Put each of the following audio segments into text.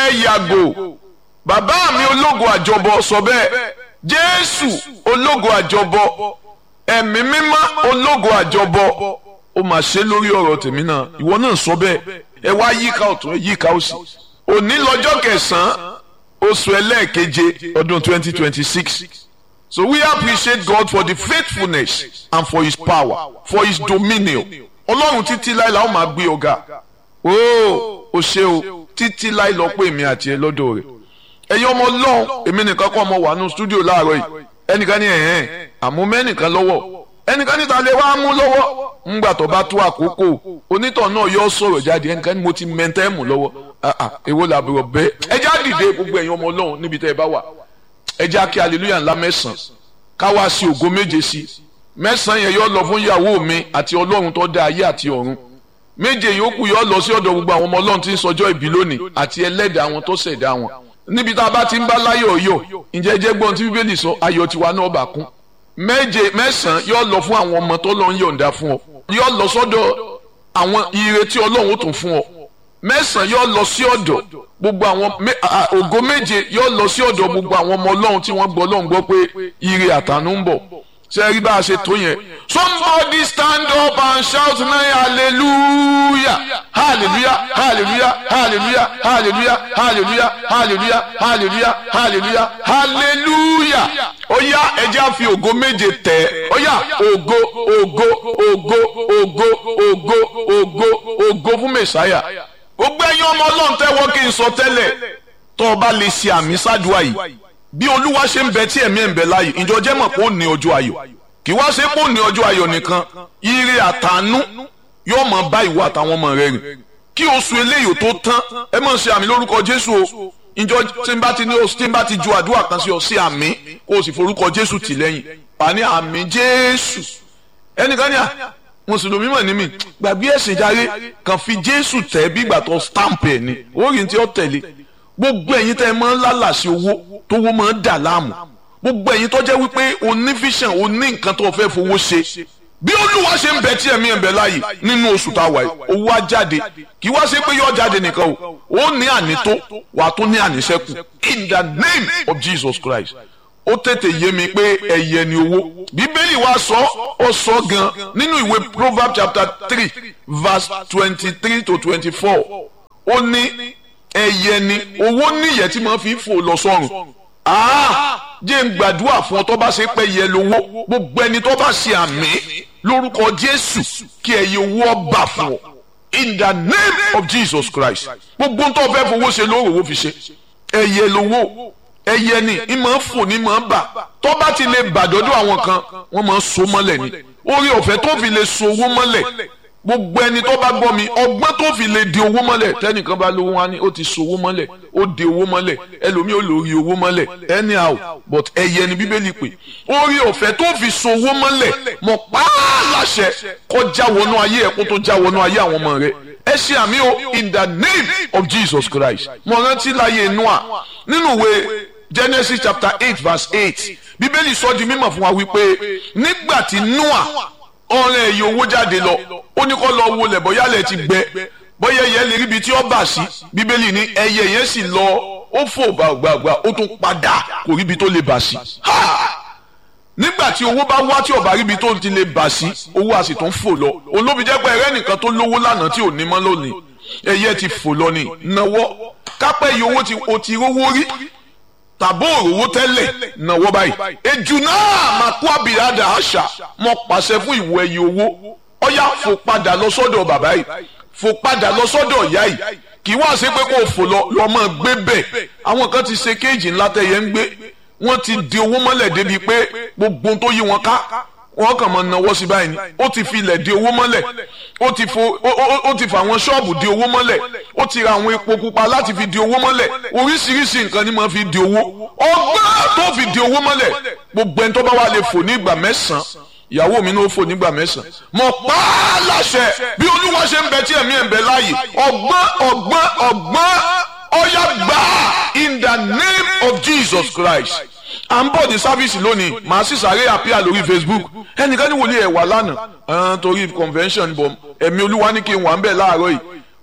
ẹ yàgò bàbá mi ológo àjọbọ sọ bẹ́ẹ̀ jésù ológo àjọbọ ẹ̀mí mímọ́ ológo àjọbọ ó mà ṣe lórí ọ̀rọ̀ tèmi náà ìwọ náà sọ bẹ́ẹ̀ ẹ wá yíká ọ̀tún ẹ yíká òsì òní lọ́jọ́ kẹsàn-án oṣù ẹlẹ́ẹ̀keje ọdún twenty twenty six so we appreciate God for the faithfulness and for his power for his dominion ọlọ́run títí láì la ó máa gbé ọ̀gá ooo o ṣe o títí láì lọ pé èmi àti ẹ lọ́dọ̀ rẹ̀ ẹ̀yin ọmọ ọlọ́run èmi nìkan kọ́ ọmọ wà nù stúdíò láàárọ̀ yìí ẹnìkan ní ẹ̀hẹ́n àmú mẹ́nìkan lọ́wọ́ ẹnìkan níta lè wá mú lọ́wọ́ ńgbà tó bá tó àkókò onítọ̀ náà yọ sọ̀rọ̀ jáde ẹnìkan ní mo ti mẹ́ntẹ́ mú lọ́wọ́ èwo làbúrò bẹ́ẹ̀ ẹ já dìde gbogbo ẹ̀yin ọmọ ọlọ́run níbi tẹ́ ẹ bá wà ẹ já kí hallelujah ńlá mẹ́sàn-án ká wá sí ògo méje sí mẹ́sàn-án yẹn yọ lọ fún ìyàwó mi àti ọlọ́run tó dá ayé àti ọ̀run méje yòókù yọ lọ sí ọ̀dọ̀ gbogbo àwọn ọmọ ọlọ́run tí ń sọjọ́ ìbí lónìí àti ẹlẹ́dàá àwọn tó ṣẹ̀dá wọn níbi tá a bá ti ń bá láyọ̀ yọ̀ ǹjẹ́ jẹ́ gbọ́n tí bíbélì sọ ayọ̀ tiwa náà bà kún méje mẹ́sàn-án yọ lọ fún àwọn ọmọ tó lọ ń yọ̀ǹda fún ọ yọ lọ sọ́dọ̀ àwọn ire tí ọlọ́run ó tún fún ọ mẹ́sàn-án yọ lọ sí ọ̀dọ̀ gbogbo àwọn ògo méje yọ lọ sí ọ̀dọ̀ gbogbo àwọn ọmọ ọlọ́run tí wọ́n gbọ́ ọlọ́run gbọ́ pé ire àtànú ń bọ̀ ṣe rí bá a ṣe tó yẹn somebody stand up and shout now hallelujah hallelujah hallelujah hallelujah hallelujah hallelujah hallelujah hallelujah hallelujah hallelujah ó yá ẹjẹ́ á fi ògo méje tẹ̀ ó yá ògo ògo ògo ògo ògo ògo ògo fún mẹ̀sáyà gbogbo ẹ̀yin ọmọ ọlọ́run tẹ́wọ́ kí n sọ tẹ́lẹ̀ tó o bá lè ṣe àmì ṣáàdùá yìí bí olúwa ṣe ń bẹ tí ẹ̀mí ẹ̀ ń bẹ láàyè ìjọ jẹ́ mọ̀ pé ó ní ọjọ́ ayọ̀ kì wá ṣe pé ó ní ọjọ́ ayọ̀ nìkan ire àtànú yóò máa bá ìwọ àtàwọn ọmọ rẹ rìn kí oṣù eléyìí tó tán ẹ máa ṣe àmì lórúkọ jésù o ìjọ tí n bá ti ní oṣù tí n bá ti ju àdúrà kan sí ọ sí àmì kó o sì forúkọ jésù tì lẹ́yìn wà ní àmì jésù ẹnìkan ní à mùsùlùmí mọ̀ ní mi gbàgbé ẹ̀sìn járe kàn fi jésù tẹ̀ bí ìgbà tó stamp ẹ̀ ni orí tí ó tẹ̀lé gbogbo ẹ̀yin tẹ́ ẹ máa ń lálàsí owó tówó máa ń dà láàmú gbogbo ẹ̀yin tó jẹ́ wípé o ní vision o ní nǹkan tó fẹ́ fowó ṣe bí olúwa ṣe ń bẹ tí ẹ̀mí ẹ̀ ń bẹ láàyè nínú oṣù tá a wà yìí owó á jáde kì í wá ṣe pé yóò jáde nìkan o ó ní ànító wà á tún ní àníṣẹ́kù in the name of Jesus Christ ó tètè yé mi pé ẹyẹ ni owó bíbélì wa sọ ó sọ gan nínú ìwé Proverbs chapter three verse twenty-three to twenty-four ó ní ẹyẹ ni owó níyẹ tí mo fi fò lọ sọ́run jẹ́ ń gbàdúrà fún ọ tó bá ṣe pé ẹyẹ lówó gbogbo ẹni tó bá ṣe àmì lórúkọ Jésù kí ẹyẹ owó ọba fún ọ in the name of Jesus Christ gbogbo tó fẹ́ fowó ṣe lóòrò owó fi ṣe ẹyẹ lówó ẹyẹ ni ń máa ń fò ní máa ń bà tó bá ti lè bàdọ́dọ̀ àwọn kan wọ́n máa ń so mọ́lẹ̀ ni orí ọ̀fẹ́ tó fi lè so owó mọ́lẹ̀ gbogbo ẹni tó bá gbọ́ mi ọgbọ́n tó fi lè di owó mọ́lẹ̀ tẹ́nìkan bá lówó wá ní ó ti so owó mọ́lẹ̀ ó di owó mọ́lẹ̀ ẹlòmíì ó lórí owó mọ́lẹ̀ anyhow but ẹyẹ ni bíbélì pé orí ọ̀fẹ́ tó fi so owó mọ́lẹ̀ mọ̀ pààlàṣẹ kó já wọnú ayé ẹ̀ kó tó já wọnú ayé àwọn ọmọ rẹ̀ ẹ ṣe àmì o in the name of Jesus Christ mo rántí láyé Noah nínú ìwé Genesis chapter eight verse eight bíbélì sọ di mímọ̀ fún wa wípé nígbà tí Noah ọ̀rẹ́ ẹ̀yẹ owó jáde lọ ó ní kó lọ wo lẹ̀ bóyá lẹ̀ ti gbẹ bóyá ẹyẹ lè ríbi tí ó bà sí bíbélì ní ẹyẹ yẹn sì lọ ó fò gbàgbàgbà ó tún padà kò ríbi tó lè bà sí. nígbà tí owó bá wá tí ó bá ríbi tó ti lè bà sí owó a sì tún fò lọ olóbi jẹ́ pé ẹrẹ́ nìkan tó lówó lánàá tí ò ní mọ́ lónìí ẹyẹ ti fò lọ ní náwó kápẹ́ iye owó tí o ti rówó rí tàbó òrówó tẹ́lẹ̀ náwó báyìí ejù náà máa kó àbìrádà àṣà mọ pàṣẹ fún ìwọ ẹyẹ owó ọyá fò padà lọ sọ́dọ̀ bàbá yìí fò padà lọ sọ́dọ̀ ìyá yìí kì í wá ṣe pé kò fò lọ lọ máa gbé bẹ́ẹ̀ àwọn kan ti ṣe kéèjì ńlá tẹ̀yẹ ń gbé wọ́n ti di owó mọ́lẹ̀ débi pé gbogbo tó yí wọn ká wọ́n kàn máa nawọ́ sí báyìí ni ó ti fi ilẹ̀ di owó mọ́lẹ̀ ó ti fo ó ti fa àwọn ṣọ́ọ̀bù di owó mọ́lẹ̀ ó ti ra àwọn epo pupa láti fi di owó mọ́lẹ̀ oríṣiríṣi nǹkan ni máa fi di owó ọgbọ́n tó fi di owó mọ́lẹ̀ gbogbo ẹni tó bá wà lè fò ní ìgbà mẹ́sàn-án ìyàwó mi ní ó fò nígbà mẹ́sàn-án mo pa á láṣẹ bí olúwa ṣe ń bẹ tí ẹ̀mí ẹ̀ ń bẹ láàyè ọgbọ́n ọgbọ́n ọgbọ́n ọ̀yà gbà in the name of Jesus Christ à ń bọ̀ ní sáfíìsì lónìí màá sì sáré àpíà lórí Facebook ẹnìkan ní wòlíì ẹ̀ wà lánàá ẹ̀hán torí convention bọ̀ ẹ̀mí olúwa ní kí n wà ń bẹ̀ láàárọ̀ yìí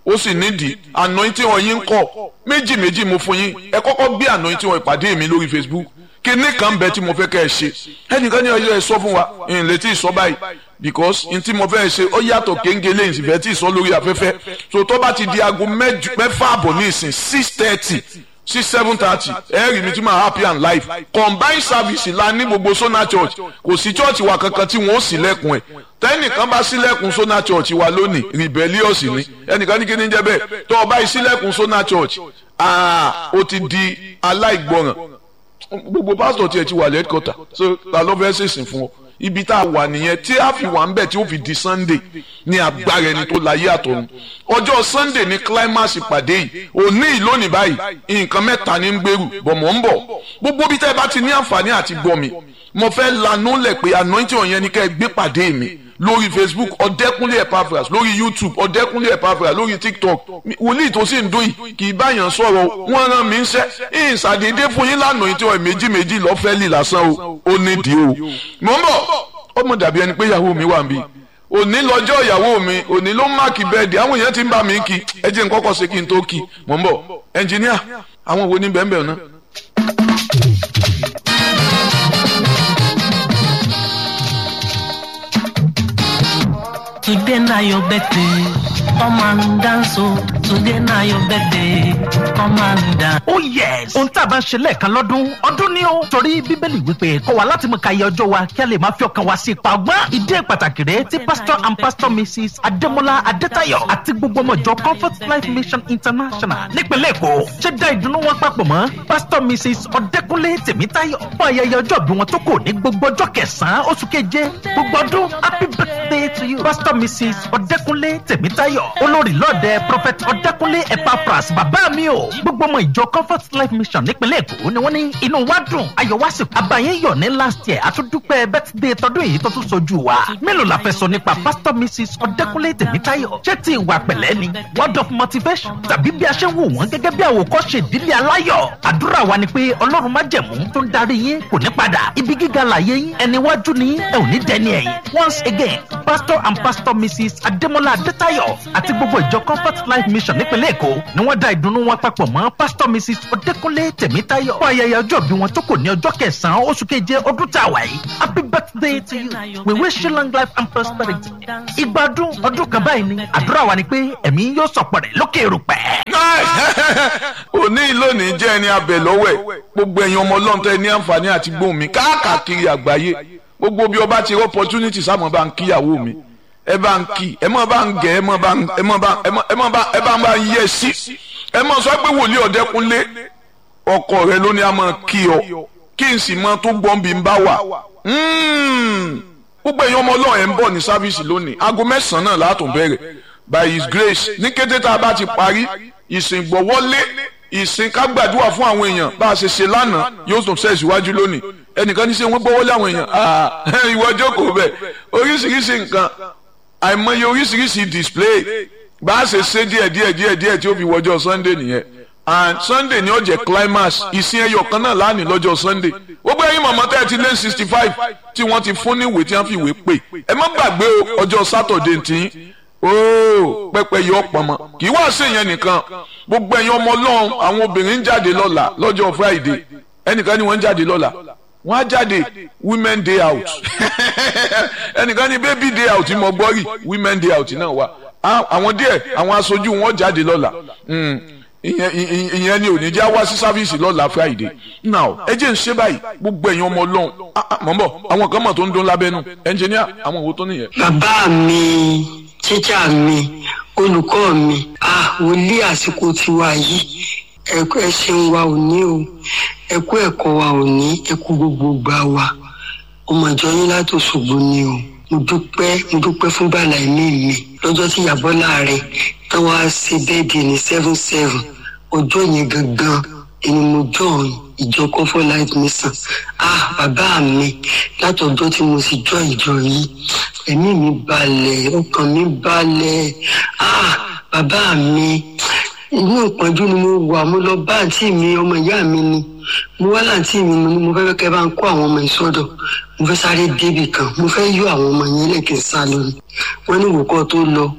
ó sì nídìí anointing oil yín ń kọ́ méjì méjì mo fún yín ẹ kọ́kọ́ gbé anointing oil ìpàdé mi lórí Facebook kíní kan bẹ tí mo fẹ́ kẹ́ ẹ ṣe ẹnìkan ní ọjọ́ ẹ sọ fún wa n lè tí ì sọ báyìí because n tí mo fẹ́ ṣe ó yàtọ̀ kéńgé lẹ́yìn sì fẹ́ tí ì sọ lórí afẹ́fẹ́ so tó bá ti di aago mẹ́fà àbọ̀ ní ìsìn six thirty sí seven thirty ẹ rí mi tí máa happy and life combined service la ní gbogbo Sona Church kò sí church wa kankan tí wọ́n ó ṣílẹ̀kùn ẹ̀ tẹ́nìkan bá ṣílẹ̀kùn Sona Church wa lónìí rebellious ni ẹnìkan ní kí ni jẹ́ bẹ́ẹ̀ tó o bá ṣílẹ̀kùn Sona Church ah o ti di aláìgbọràn gbogbo pásítọ̀ tiẹ̀ ti wà lẹ́kọ̀tà so ta ló fẹ́ ṣèṣìn fún ọ ibi tá a wà nìyẹn tí a fi wà ń bẹ̀ tí ó fi di Sunday ní agbára ẹni tó láyé àtọ̀run ọjọ́ Sunday ní climax ìpàdé yìí òní ìlónìí báyìí nǹkan mẹ́ta ní ń gbèrú bọ̀ mọ̀ ń bọ̀ gbogbo bí tẹ́ ẹ bá ti ní àǹfààní àti gbọ́ mi mo fẹ́ lanú lẹ̀ pé anointing ọ̀yẹn ni kẹ́ ẹ gbé pàdé mi lórí facebook ọ̀dẹ́kúnlé epaphras lórí youtube ọ̀dẹ́kúnlé epaphras lórí tiktok wòlíì tó sì ń dún yìí kì í báyàn sọ̀rọ̀ wọ́n rán mi ń ṣẹ́ ìṣàdédé fún yín lánàá tí wọ́n méjì méjì lọ́fẹ́ lì lásán o ó nídìí o mò ń bọ̀ ó mọ̀ dàbí ẹni pé ìyàwó mi wà níbí òní lọ́jọ́ ìyàwó mi òní ló máàkì bẹ́ẹ̀dì àwọn èèyàn ti ń bá mi kí ẹ jẹ́ n kọ́kọ́ ṣe kí n tó kí mò ń bọ̀ ẹnjìníà àwọn wo ní bẹ́ẹ̀ bẹ́ẹ̀ náà. Today na your birthday, come and dance o. Today na your birthday, come and dance. Oh yes! Ohun tá a bá ń ṣe lẹ́ẹ̀kan lọ́dún, ọdún ni ó. Torí Bíbélì wípé kọ́ wa láti mú ka iye ọjọ́ wa kí a lè máa fi ọkàn wa sí ipa ọgbọ́n. Ìdí pàtàkì rẹ̀ tí Pastor and Pastor Mrs. Adémọ́lá Adétayọ̀ àti gbogbo ọmọ ìjọ Comfort Life Mission International nípínlẹ̀ Èkó ṣe dá ìdùnnú wọn papọ̀ mọ́ Pastor Mrs. Ọdẹ́kúnlé Tèmítáyọ̀ fún ayẹyẹ ọjọ́ bí wọn tó kò ní gbogbo ọjọ́ kẹsàn-án oṣù keje gbogbo ọdún happy birthday to you Pastor Mrs. Ọdẹ́kúnlé Tèmítáyọ̀ olórí lọ́ọ̀dẹ Prophet Ọdẹ́kúnlé Epaphras bàbá mi o gbogbo ọmọ ìjọ Comfort Life Mission nípínlẹ̀ Èkó ni wọ́n ní inú wa dùn ayọ̀ wá sí àbáyé yọ̀ ní last year àtúndúpẹ́ birthday tọdún yìí tó tún sojú wa mélòó la fẹ́ sọ nípa Pastor Mrs. Ọdẹ́kúnlé Tèmítáyọ̀ ṣé ti ìwà pẹ̀lẹ́ ni word of motivation tàbí bí a ṣe ń wò wọ́n gẹ́gẹ́ bí àwòkọ́ṣe ìdílé aláyọ̀ àdúrà wa ni pé Ọlọ́run májẹ̀mú tó ń darí yín kò ní padà ibi gíga làyé yín ẹni wájú ni ẹ ò ní dẹni ẹ̀yìn once again Pastor and Pastor Mrs. Adémọ́lá Adétayọ̀ àti gbogbo ìjọ Comfort Life Mission nípínlẹ̀ Èkó ni wọ́n dá ìdùnnú wọn papọ̀ mọ́ Pastor Mrs. Ọdẹ́kúnlé Tèmítáyọ̀ fún ayẹyẹ ọjọ́ bí wọn tó kò ní ọjọ́ kẹsàn-án oṣù keje ọdún tá a wà yìí happy birthday to you we wish you long life and prosperity ìgbádùn ọdún kan báyìí ni àdúrà wa ni pé ẹ̀mí yóò sọ̀pọ̀ rẹ̀ lókè erùpẹ̀. òní lónìí jẹ́ ẹni abẹ lọ́wọ́ ẹ̀ gbogbo ẹ̀yin ọmọ ọlọ́run tẹ́ ẹ ní àǹfààní àti gbóhùn mi káàkiri àgbáyé gbogbo bí ọba ti rí opportunity sáàmù bá ń kíyàwó mi ẹ bá ń kí ẹ mọ̀ bá ń gẹ̀ ẹ mọ̀ bá ń ẹ mọ̀ bá ẹ mọ̀ ẹ mọ̀ bá ẹ bá ń bá ń yẹ sí ẹ mọ̀ sọ pé wòlíì ọ̀dẹ́kunlé ọkọ rẹ ló ní a máa kí ọ kí n sì mọ tó gbọ́n bí n bá wà gbogbo ẹ̀yin ọmọ ọlọ́run ẹ̀ ń bọ̀ ní sáfíìsì lónìí aago mẹ́sàn-án náà látún bẹ̀rẹ̀ by his grace ní kété tá a bá ti parí ìsìn gbọ́wọ́lé ìsìn ká gbàdúrà fún àwọn èèyàn bá a ṣe ṣe lánàá yóò tún ṣe ìṣíwájú lónìí ẹnìkan ní ṣe wọ́n gbọ́wọ́lé àwọn èèyàn ìwọ jókòó bẹ̀ oríṣiríṣi nǹkan àìmọye oríṣiríṣi display bá a ṣe ṣe díẹ̀ díẹ̀ díẹ̀ díẹ̀ tí ó fi wọjọ́ Sunday nìyẹn and Sunday ni ó jẹ́ climax ìsìn ẹyọ kan náà lánìí lọ́jọ́ Sunday gbogbo ẹ̀yin mọ̀mọ́ tẹ́ ẹ ti lé sixty five tí wọ́n ti fún ní ìwé tí wọ́n fi ìwé pè ẹ má gbàgbé ọjọ́ Saturday tí ooo pẹpẹ yọ pọnmọ kì í wá sí ìyẹn nìkan gbogbo ẹ̀yin ọmọ Ọlọ́run àwọn obìnrin ń jáde lọ́la lọ́jọ́ Friday ẹnìkan ni wọ́n ń jáde lọ́la wọ́n á jáde women day out ẹnìkan ni baby day out mo gbọ́ rí women day out náà wà àwọn díẹ̀ àwọn aṣojú wọn jáde lọ́la ìyẹn ni ò ní jẹ́ wá sí sáfíìsì lọ́la Friday now ẹ jẹ́ ń ṣe báyìí gbogbo ẹ̀yin ọmọ Ọlọ́run mọ̀ ń bọ̀ àwọn kan mọ̀ tó ń dún lábẹ́nu ẹnjìníà àwọn òwò tó nìyẹn. bàbá mi tíjà mi olùkọ́ mi ah wòlíì àsìkò tiwa yìí ẹ̀kọ́ ẹ ṣeun wa ò ní o ẹ̀kọ́ ẹ̀kọ́ wa ò ní ẹ̀kú gbogbo gbà wa ọmọ ìjọ yín láti Òṣogbo ni o mo dúpẹ́ mo dúpẹ́ fún bàlá ẹ̀mí mi lọ́jọ́ tí ìyàbọ̀ láàrin tán wá ṣe bẹ́ẹ̀dì ní seven seven ọjọ́ yẹn gangan ẹni mo join ìjọ Comfort Life Mission ah bàbá mi látọjọ́ tí mo sì jọ ìjọ yìí ẹ̀mí mi balẹ̀ ọkàn mi balẹ̀ ah bàbá mi inú ìpọ́njú ni mo wà mo lọ bá àǹtí mi ọmọ ìyá mi ni mo wá láǹtí mi mo ní mo fẹ́ kẹ́ bá ń kó àwọn ọmọ ìsọdọ̀ mo fẹ́ sáré débì kan mo fẹ́ yọ àwọn ọmọ yẹn lẹ́kẹ̀ẹ́ sá lórí wọ́n ní ìwòkọ́ tó lọ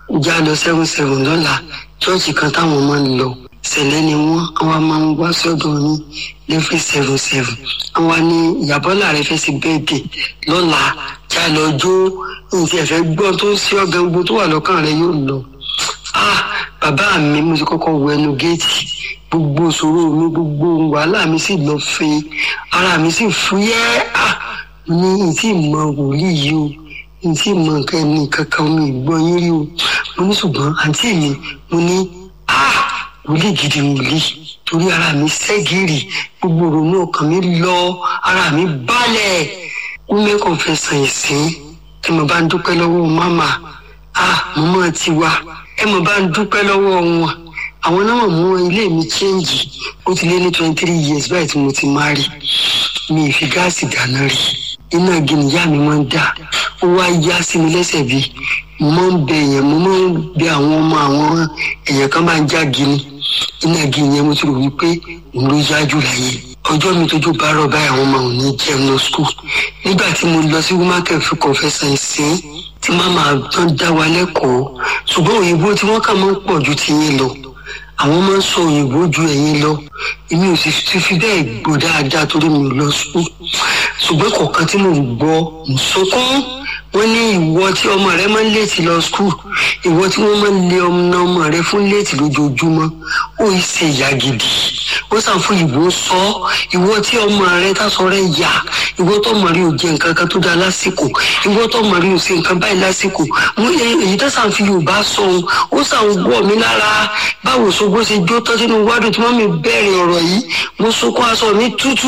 já lọ seven seven lọ́la chọ́ọ̀chì kan táwọn máa ń lọ sẹ̀lẹ̀ ni wọ́n àwọn máa ń wá sọ́dọ̀ yín lẹ́fẹ̀ seven seven àwọn ní ìyàbọ́là rẹ fẹ́ sí bẹ́ẹ̀dì lọ́la já lọ jó nǹkan ẹ̀fẹ́ gbọ́n tó ń ṣe ọ̀gá gbogbo tó wà lọ́kàn rẹ yóò lọ. ah bàbá mi mo ti kọ́kọ́ wọ ẹnu géètì gbogbo ìṣòro mi gbogbo wàhálà mi sì lọ fẹ́ ara mi sì fúyẹ́ ah mo ní ìtì mọ wòlíì yìí o ìtì mọ nǹkan ẹni kankan mi gbọ́ yín rí o mo ní ṣùgbọ́n àǹtí mi mo ní ah wòlíì gidi wòlíì torí ara mi ṣẹ́gìrì gbogbo ìrònú ọkàn mi lọ ara mi balẹ̀ women confession ìsìn ẹ mọ̀ bá ń dúpẹ́ lọ́wọ́ mama ah mọ́mọ́ ti wá ẹ mọ̀ bá ń dúpẹ́ lọ́wọ́ wọn àwọn náà mú ilé mi chẹ́ǹgì ó ti lé ní twenty three years báyìí tí mo ti máa rí mi ì fi gáàsì dáná rí iná igi nìyá mi máa ń dà ó wá yá sí mi lẹ́sẹ̀ bí mo máa ń bẹ èèyàn mo máa ń bẹ àwọn ọmọ àwọn èèyàn kan máa ń já gini iná igi yẹn mo ti rò wípé òun ló yá jù láyé ọjọ́ mi tójú bá rọ̀ báyìí àwọn ọmọ òun ní jẹun lọ skul nígbà tí mo lọ sí womakel fún confession ìsìn tí màmá tán dá wa lẹ́kọ̀ọ́ ṣùgbọ́n òyìnbó tí wọ́n kà máa ń pọ̀ ju tiyín lọ àwọn máa ń sọ òyìnbó ju ẹ̀yin lọ èmi ò sì ti fi bẹ́ẹ̀ gbọ́ dáadáa torí mi ò lọ sùn ṣùgbọ́n kọ̀ọ̀kan tí mo gbọ́ mo sọkún wọ́n ní ìwọ tí ọmọ rẹ máa ń léètì lọ skul ìwọ tí wọ́n máa ń lé ọmọ ọmọ rẹ fún léètì lójoojúmọ́ ó yìí ṣe ìyá gidi ó sàn fún ìbò sọ ìwọ tí ọmọ rẹ tásọ rẹ yà ìwọ tó mọ rí o jẹ nǹkan kan tó dáa lásìkò ìwọ tó mọ rí o ṣe nǹkan báyìí lásìkò mo ní èyí tó sàn fi yorùbá sọ ohun ó sàn wọ mí lára báwo ṣogbó ṣe jó tán sínú wádùn tí wọ́n mi bẹ̀rẹ̀ ọ̀rọ̀ yìí mo sunkún aṣọ mi tútù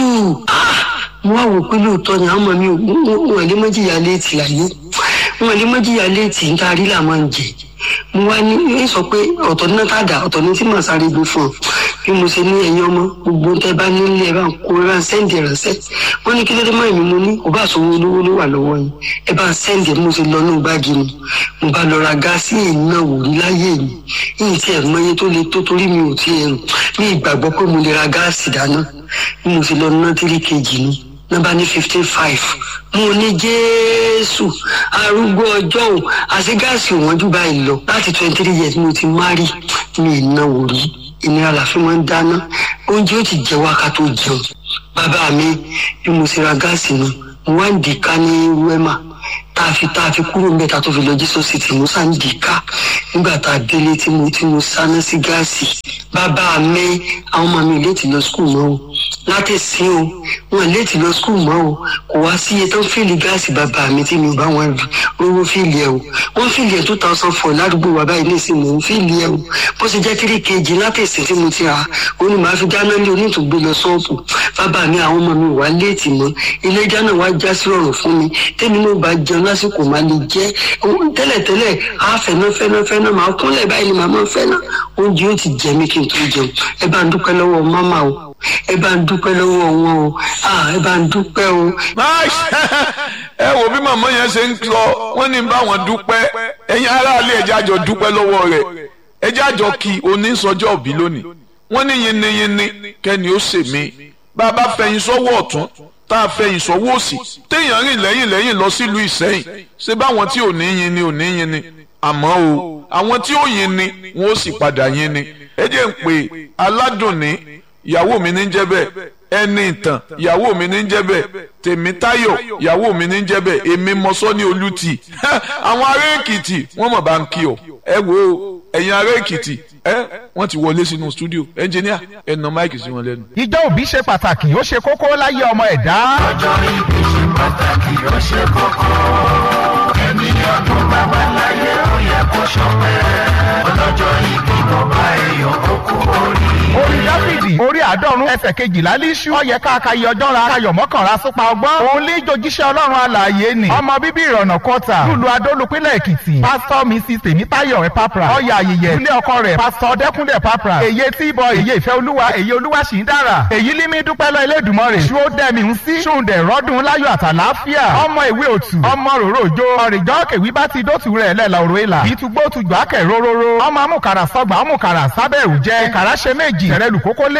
mo wá wò pé lóòótọ́ ni àwọn ọmọ mi wọn lè mọ́jìyà léètì láyé wọn lè mọ́jìyà léètì ń tarí là máa ń jẹ mo wá ní ní sọ pé ọ̀tọ̀ ní tàdá ọ̀tọ̀ ní tí màá sáré gbé fún ọ bí mo ṣe ní ẹ̀yin ọmọ gbogbo tẹ bá nílé ẹ bá ń kó ẹ bá ń sẹ́ǹdì ránṣẹ́ wọ́n ní kí ló dé mọ́ èmi mo ní kò bá sọ̀rọ̀ olówó ló wà lọ́wọ́ yín ẹ bá ń sẹ́ǹdì mo ṣe lọ ní báàgì mi mo bá lọ ra gáàsì ìná wòrí láyé mi yìí tí ẹ̀ mọye tó le tó torí mi ò tiẹ̀ rò ní ìgbàgbọ́ pé mo lè ra gáàsì dáná bí mo ṣe lọ ná tírí kejì ni nọmba ní fifteen five mo ní jésù arúgbó ọjọ́ ò àti gáàsì òwọ́n jù báyìí lọ láti twenty three years mo ti márì mi ìnáwó rí ìnira làfi máa ń dáná oúnjẹ ó ti jẹ wákà tó jẹun bàbá mi bí mo ṣe ra gáàsì nu mo wá ń dì ká ní wẹ́mà tá a fi tá a fi kúrò mẹ́ta tó fi lọ jí city mo sá ń dì ká nígbà tá a délé tí mo tí mo sáná sí gáàsì bàbá mi àwọn ọmọ mi ò léètì lọ skul mọ́ o láti sin o wọn léètì lọ skul mọ́ o kò wá sí iye tó ń fìlì gáàsì bàbá mi tí mi ò bá wọn rówó fìlì ẹ o wọn fìlì ẹ two thousand four ládùúgbò wa báyìí nísìnyí mò ń fìlì ẹ o bó ṣe jẹ́ three kg láti sin tí mo ti rà ó ní màá fi dáná lé onítùgbé lọ sọ́ọ̀bù bàbá mi àwọn ọmọ mi wà léètì mọ́ ilé ìdáná wa já sí ọ̀rọ̀ fún mi tẹ́mi náà bá jẹun lásìkò máa lè jẹ́ tẹ́lẹ̀tẹ́lẹ̀ á fẹ́ná fẹ́ná fẹ́ná máa kúnlẹ̀ báyìí ni màá máa fẹ́ná oúnjẹ ó ti jẹ mí kí n tó jẹun ẹ bá ń dúpẹ́ lọ́wọ́ máma o ẹ bá ń dúpẹ́ lọ́wọ́ wọn o ẹ bá ń dúpẹ́ o. ẹ wo bí màmá yẹn ṣe ń lọ wọ́n ní bá wọn dúpẹ́ ẹ̀yin aráàlú ẹ̀jẹ̀ àjọ dúpẹ́ lọ́wọ́ rẹ̀ ẹ̀jẹ̀ àjọ kí onísọjọ́ òbí lónìí wọ́n ní yinniyinni kẹ́ni ó ṣe mí bá a bá fẹ̀yìn sọ́wọ́ ọ̀tún tá a fẹ̀yìn sọ́wọ́ òsì téèyàn rìn lẹ́yìn lẹ́yìn lọ sílùú ìsẹ́yìn ṣé báwọn tí ò ní yin ni ò ní yin ni àmọ́ o àwọn tí ó yin ni wọ́n ó sì padà yin ni ẹ jẹ́ ń pè aládùn ní ìyàwó mi ní jẹ́ bẹ́ẹ̀ ẹni ìtàn ìyàwó mi ní jẹ́ bẹ́ẹ̀ tèmítáyọ̀ ìyàwó mi ní jẹ́ bẹ́ẹ̀ èmi mọ́sọ́ ní olùtì àwọn ará èkìtì wọ́n mọ̀ bá ń kí ọ ẹ wo ẹ̀yin ará èkìtì ẹ wọ́n ti wọlé sínú stúdíò ẹnjìníà ẹ nà máìkì sí wọn lẹ́nu. ìjọ òbí ṣe pàtàkì ó ṣe kókó láyé ọmọ ẹ̀dá. ọjọ́ ìbí ṣe pàtàkì ó ṣe kókó ẹni ọdún bàbá láyé ó yẹ kó ṣọpẹ́ ọlọ́jọ́ ìbí bàbá èèyàn ó kú orí. orí dáfídì orí àádọ́rùn ẹsẹ̀ kejìlá líṣú ọyẹ káàkiri ọjọ́ ra kayọ̀ mọ́kànlá súpa ọgbọ́n òun lè jojíṣẹ́ ọlọ́run alààyè ni ọmọ bíbí ìrọ̀nà kọta lùlù adólùpínlẹ̀ èkìtì pásítọ̀ mrs tèmítáyọ̀ ẹ̀pápra ọyà ayẹyẹ ilé ọkọ rẹ̀ pásítọ̀ dẹ́kúnlẹ̀ pápra èyí tí ìbọn èyí ìfẹ́ olúwa èyí olúwa sì ń dára èyí límí dúpẹ́ lọ elédùnmọ́ rẹ̀ ṣú ó dẹ́mi ń sí ṣùǹdẹ̀ rọ́dún láyọ̀ àtàláfíà ọmọ ìwé òtù ọmọ ròrò òjò ọ̀rìjọ́ kèwí bá ti dótù rẹ̀ lẹ́la òrò ìlà ìtúgbó tùjọ́ àkẹ́ róróró ọmọ amúkàrà sọgbà amúkàrà sábẹ́ òjẹ́ ìkàrà ṣe méjì tẹ̀rẹ̀lù kókó lébẹ̀ ọmọ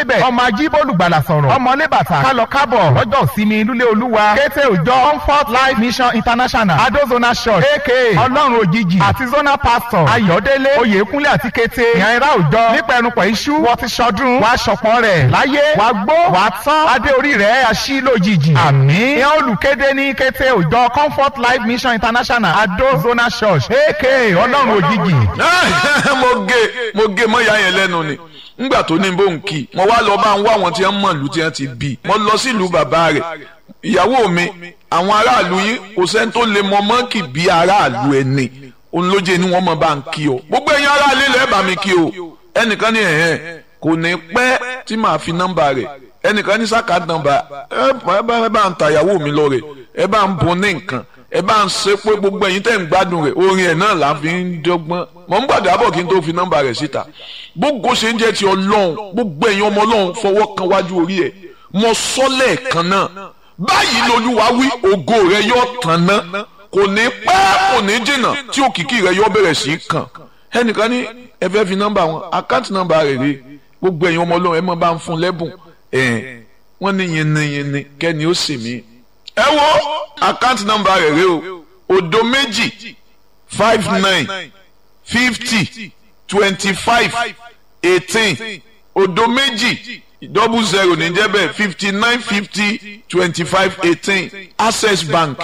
máa jí bólùgbàlà sọ̀rọ̀ ọmọlé bàtà kálọ kábọ̀ lọ́jọ́ ìsinmi lúlé olúwa kété òjọ comfort life mission international adozona church aka ọlọ́run òjijì àti zona pastor ayọ̀délé oyèkúnlé àti kété ìyànra òjọ nípẹ̀rùpọ̀ iṣu wọ́n ti ṣọdún wàá ṣọ̀pọ̀ rẹ̀ láyé wàá gbó wàá tán adé orí rẹ̀ aṣí lójijì àmín ìyẹn olùkéde ní kété òjọ comfort life mission international adozona church aka ọlọ́run òjijì. mo gé mo gé mọ́ ìyá yẹn lẹ́nu ni ngbà tó ní bó ń kí mo wá lọ bá ń wá àwọn tí wọ́n mọ̀ ìlú tí wọ́n ti bí mo lọ sílùú bàbá rẹ̀ ìyàwó mi àwọn aráàlú yín kò sẹ́ni tó lè mọ mọ́ǹkì bí aráàlú ẹni òun ló jẹ́ ni wọ́n mọ̀ bá ń kí o gbogbo ẹ̀yin aráàlú ilẹ̀ bá mi kí o ẹnìkan ní ẹ̀hẹ́n kò ní pẹ́ tí màá fi nọ́mbà rẹ̀ ẹnìkan ní sáka nọ́mbà ẹ bá ń ta ìyàwó mi lọ rẹ̀ ẹ bá ń bun ní nǹkan ẹ bá ń ṣe pé gbogbo ẹ̀yin tẹ́ ń gbádùn rẹ̀ orin ẹ̀ náà là ń fi ń dọ́gbọ́n mọ̀ ń gbàdúrà bọ̀ kí n tó fi nọ́mbà rẹ̀ síta gbogbo ṣe ń jẹ́ ti ọlọ́run gbogbo ẹ̀yin ọmọ ọlọ́run fọwọ́ kan wájú orí ẹ̀ mọ sọ́lẹ̀ kan náà báyìí lolúwa wí ògo rẹ̀ yóò tàn ná kò ní pẹ́ kò ní jìnnà tí òkìkí rẹ̀ yóò bẹ̀rẹ̀ sí í kàn ẹnìkan ní ẹ fẹ́ fi nọ́mbà wọn àkáǹtì nọ́mbà rẹ̀ rè gbogbo ẹ̀yin ọmọ ọlọ́run ẹ mọ̀ bá ń fún lẹ́bùn ẹ̀ wọ́n ní yinniyinni kẹ́ni ó sì mí ẹ wo àkáǹtì nọ́mbà rẹ̀ rè o òdo méjì five nine fifty twenty five eighteen òdo méjì double zero ní jẹ́ bẹ́ẹ̀ fifty nine fifty twenty five eighteen access bank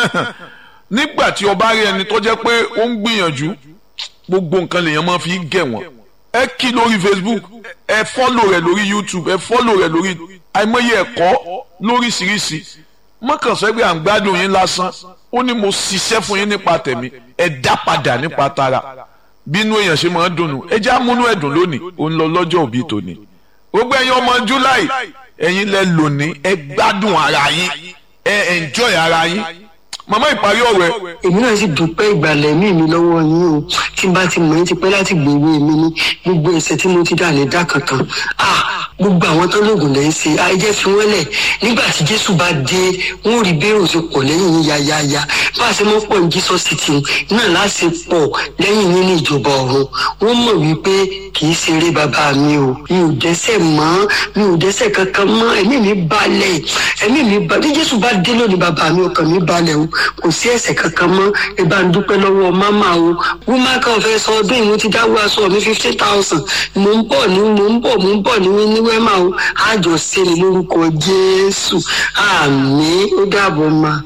nígbà tí o bá rí ẹni tó jẹ́ pé ó ń gbìyànjú gbogbo nǹkan lèèyàn máa fi gẹ̀ wọ́n ẹ kí lórí facebook ẹ fọ́lò rẹ̀ lórí youtube ẹ fọ́lò rẹ̀ lórí àìmọye ẹ̀kọ́ lóríṣiríṣi mọ́kànsẹ́ pé à ń gbádùn yín lásán ó ní mo ṣiṣẹ́ fún yín nípa tẹ̀mí ẹ dá padà nípa tara bínú èèyàn ṣe máa ń dùnnú ẹ já múnú ẹ̀dùn lónìí ó ń lọ lọ́jọ́ òbí tòní gbogbo ẹ̀yin ọmọ july ẹ̀yin lẹ lónìí ẹ gbádùn ara yín ẹ enjoy ara yín màmá ìparí ọ̀rọ̀ ẹ èmi náà sì dúpẹ́ ìgbàlẹ̀ mí mi lọ́wọ́ yín o tí n bá ti mọ̀ ẹ́ ti pẹ́ láti gbèwé mi ní gbogbo ẹ̀ṣẹ̀ tí mo ti dà lè dá kankan ah gbogbo àwọn tó lóògùn lẹ́ ń ṣe ayẹyẹ fi wọ́n lẹ̀ nígbà tí jésù bá dé wọ́n rí bẹ́ẹ̀rù ṣe pọ̀ lẹ́yìn yín yáyáyá bá a ṣe mọ́ pọ̀ ní jesus city náà láṣẹ pọ̀ lẹ́yìn yín ní ìjọba ọ̀run wọ́n mọ̀ wípé kì í ṣeré bàbá mi o mi ò dẹ́ṣẹ̀ mọ́ mi ò dẹ́ṣẹ̀ kankan mọ́ ẹ̀mí mi balẹ̀ ẹ̀mí mi balẹ̀ bí jésù bá dé lónìí bàbá mi ọkàn mi balẹ̀ o kò sí ẹ̀ṣẹ̀ kankan mọ́ ẹ bá ń dúpẹ́ lọ́wọ́ máma o wúmá kan fẹ́ sọ ọdún ìwọ̀n ti dáwọ́ aṣọ mi fifty thousand mò ń bọ̀ ní mò ń bọ̀ mò ń bọ̀ ní ní wẹ́mà o àjọ sẹ́ni lórúkọ jésù àmì ó dàbọ̀ ma.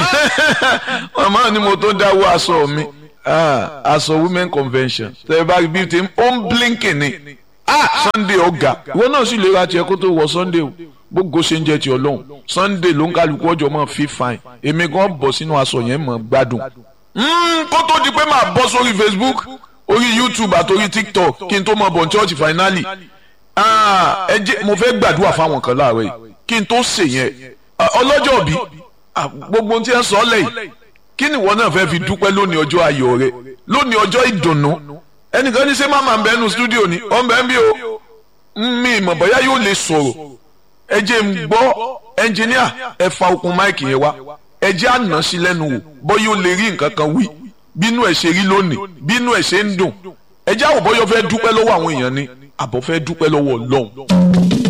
màmá ni mo tó dáwọ́ aṣọ mi aṣọ women convention tẹ̀lé bá rí bí ti ó ń blinking ni sunday ọ̀gá ìwọ náà sì lè ra tiẹ̀ kó tó wọ sunday o gbogbo ṣe ń jẹ́ ti ọlọ́run sunday ló ń kálukú ọjọ́ mọ́ fi fine èmi gan bọ̀ sínú aṣọ yẹn mọ́ gbádùn. kó tó di pé màá bọ́ sórí facebook orí youtube àtòrí tiktok kí n tó mọ bọ̀ ní church finally ẹ jẹ́ mo fẹ́ gbàdúrà fáwọn kan láàárọ̀ yìí kí n tó ṣe yẹn ọlọ́jọ́ bí gbogbo tí ẹ sọ lẹ́yìn kí ni ìwọ náà fẹ́ fi dúpẹ́ lónìí ọjọ́ ayọ̀ rẹ lónìí ọjọ́ ìdùnnú ẹnìkan ní ṣé máma ń bẹ nu studio ni ọ̀ ń bẹ ń bí o mi ìmọ̀ bóyá yóò lè sọ̀rọ̀ ẹ jẹ́ ń gbọ́ ẹnjìníà ẹ fa okùn máìkì yẹn wá ẹ jẹ́ àná sí lẹ́nu wò bóyá ó lè rí nǹkan kan wí bínú ẹ̀ ṣe rí lónìí bínú ẹ̀ ṣe ń dùn ẹ jẹ́ àwòbọ́yọ fẹ́ dúpẹ́ lọ́wọ́ àwọn èèyàn ni àbọ̀ fẹ́ dúpẹ́ lọ́wọ́ ọlọ́run.